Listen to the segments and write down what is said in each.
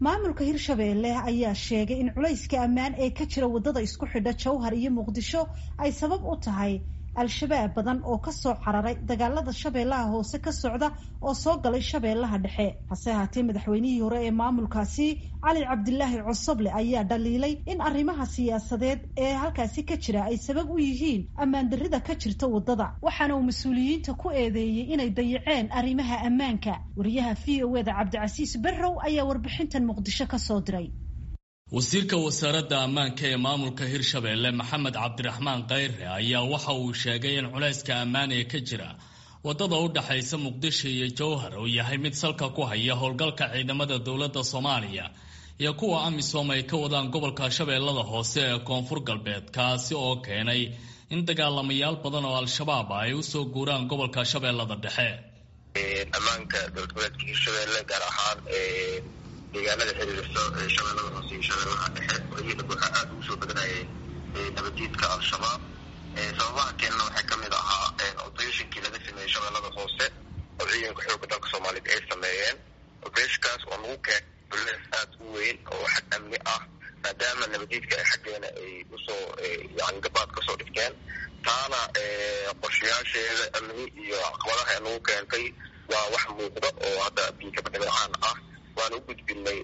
maamulka hirshabeelle ayaa sheegay in culayska ammaan ee ka jira waddada isku xidha jowhar iyo muqdisho ay sabab u tahay al-shabaab badan oo kasoo cararay dagaalada shabeellaha hoose ka socda oo soo galay shabeellaha dhexe hase haatee madaxweynihii hore ee maamulkaasi cali cabdilaahi cosoble ayaa dhaliilay in arrimaha siyaasadeed ee halkaasi ka jira ay sabab u yihiin ammaan darrida ka jirta waddada waxaana uu mas-uuliyiinta ku eedeeyey inay dayaceen arrimaha ammaanka wariyaha v o eda cabdicasiis barrow ayaa warbixintan muqdisho kasoo diray wasiirka wasaaradda ammaanka ee maamulka hirshabeelle maxamed cabdiraxmaan kayre ayaa waxa uu sheegay in culayska ammaan ee ka jira waddada u dhexaysa muqdisho iyo jowhar uu yahay mid salka ku haya howlgalka ciidamada dowladda soomaaliya iyo kuwa amisom ay ka wadaan gobolka shabeellada hoose ee koonfur galbeed kaasi oo keenay in dagaalamayaal badan oo al-shabaab ay usoo guuraan gobolka shabeellada dhexe ammaanka dowlad goboleedka hirshabeelle gaar ahaan deegaanada xiriirsa shabeellada hoose iyo shabeellaha dhexe oo iyadaba waxaa aada ugu soo badanayay nabadiidka al-shabaab sababaha keenana waxaa kamid ahaa operatinkii laga sameeyey shabeellada hoose oo ciidanka xooga dalka soomaaliyeed ay sameeyeen operationkaas oo lagu keenay bulees aada u weyn oo xag amni ah maadaama nabadiidka ay xaggeena ay usoo yani gabaad kasoo dhigteen taana qorshayaasheeda amni iyo caqabadaha ee nagu keentay waa wax muuqda oo hadda biikaba dhibicaan ah waana u gudbinay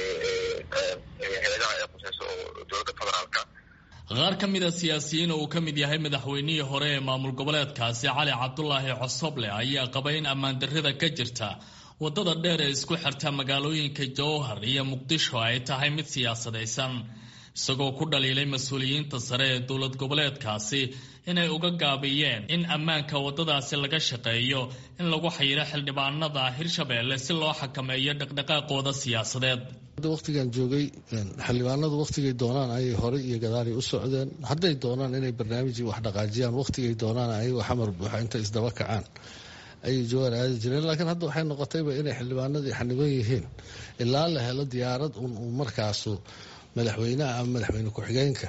hay-adaha ee quseyso oo dowladda federaalka qaar ka mid a siyaasiyiin oo uu ka mid yahay madaxweynihii hore ee maamul goboleedkaasi cali cabdulaahi cosoble ayaa qabay in ammaan darrida ka jirta waddada dheer ee isku xirta magaalooyinka jowhar iyo muqdisho ay tahay mid siyaasadaysan isagoo ku dhaliilay mas-uuliyiinta sare ee dowlad goboleedkaasi inay uga gaabiyeen in ammaanka waddadaasi laga shaqeeyo in lagu xayiro xildhibaanada hirshabeelle si loo xakameeyo dhaqdhaqaaqooda siyaasadeed waqtigan joogay xildhibaanadu waqtigay doonaan ayay horey iyo gadaalay u socdeen hadday doonaan inay barnaamijii wax dhaqaajiyaan waqtigay doonaan ayagoo xamar buuxa intay isdaba kacaan ayay jawaan aadi jireen laakiin hadda waxay noqotayba inay xildhibaanadii xaniban yihiin ilaa la helo diyaarad un uu markaasu madaxweynaha ama madaxweyne ku-xigeenka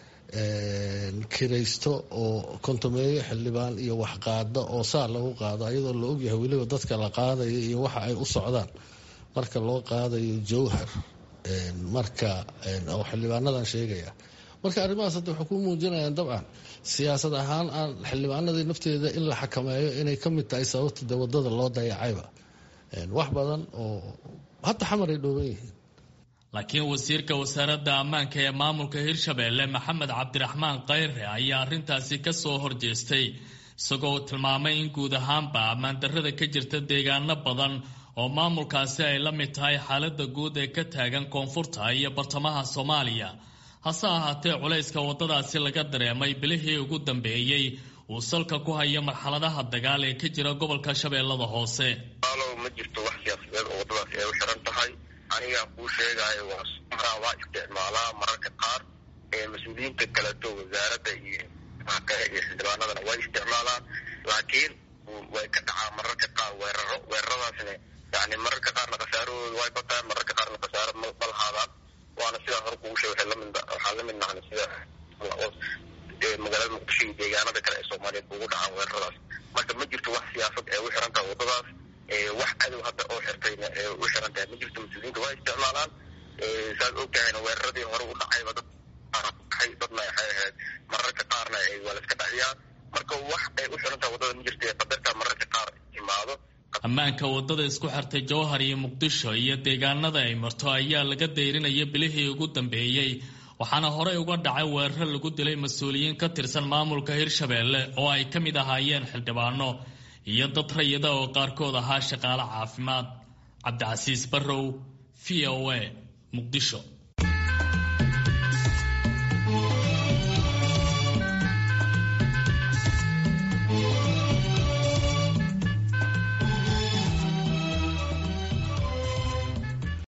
kiraysto oo kontomeeyo xildhibaan iyo waxqaada oo saa lagu qaado ayadoo la ogyahay weliba dadka la qaadaya iyo waxa ay u socdaan marka loo qaadayo jowhar marka oo xildhibaanadan sheegaya marka arrimahaas hadda waxay ku muujinayaan dabcan siyaasad ahaan aan xildhibaanadii nafteeda in la xakameeyo inay ka mid tahay sababta de wadada loo dayacayba wax badan oo hadda xamar ay dhooban yihiin laakiin wasiirka wasaaradda ammaanka ee maamulka hirshabeelle maxamed cabdiraxmaan kayre ayaa arrintaasi ka soo horjeestay isagoo tilmaamay in guud ahaanba ammaan darrada ka jirta deegaano badan oo maamulkaasi ay la mid tahay xaaladda guud ee ka taagan koonfurta iyo bartamaha soomaaliya hase ahaatee culayska waddadaasi laga dareemay bilihii ugu dambeeyey uu salka ku hayo marxaladaha dagaal ee ka jira gobolka shabeellada hoose alow ma jirto wax siyaasadeed oo waddadaasi ay u xiran tahay anigaa kuu sheegaayo waa maraa waa isticmaalaa mararka qaar ee mas-uuliyiinta kaleto wasaaradda iyo kale iyo xildhibaanadana way isticmaalaan laakiin way ka dhacaa mararka qaar weeraro weeraradaasna yani mararka qaarna khasaarahooda way bataan mararka qaarna khasaaro malahaadaan waana sidaa hore kugu sheeg waxaa la mid nahna sida magaalada muqdisho iyo deegaanada kale ee soomaaliyeed ugu dhacaan weeraradaas marka ma jirto wax siyaasad ee u xiran tahay waddadaas wax cadow hadda oo xirtayna ee u xiran tahay ma jirto mas-uuliyiinta waa isticmaalaan saad og tahayna weeraradii hore u dhacayba dad ay dadna waxay ahayd mararka qaarna waa la iska dhaciyaan marka wax ay u xiran tahay waddada ma jirto ee qadarta mararka qaar timaado ammaanka waddada isku xirtay jowhar iyo muqdisho iyo deegaanada ay marto ayaa laga dayrinaya bilihii ugu dambeeyey waxaana horey uga dhacay weeraro lagu dilay mas-uuliyiin ka tirsan maamulka hirshabeelle oo ay ka mid ahaayeen xildhibaano iyo dad rayida oo qaarkood ahaa shaqaale caafimaad cabdicasiis barrow v o a muqdisho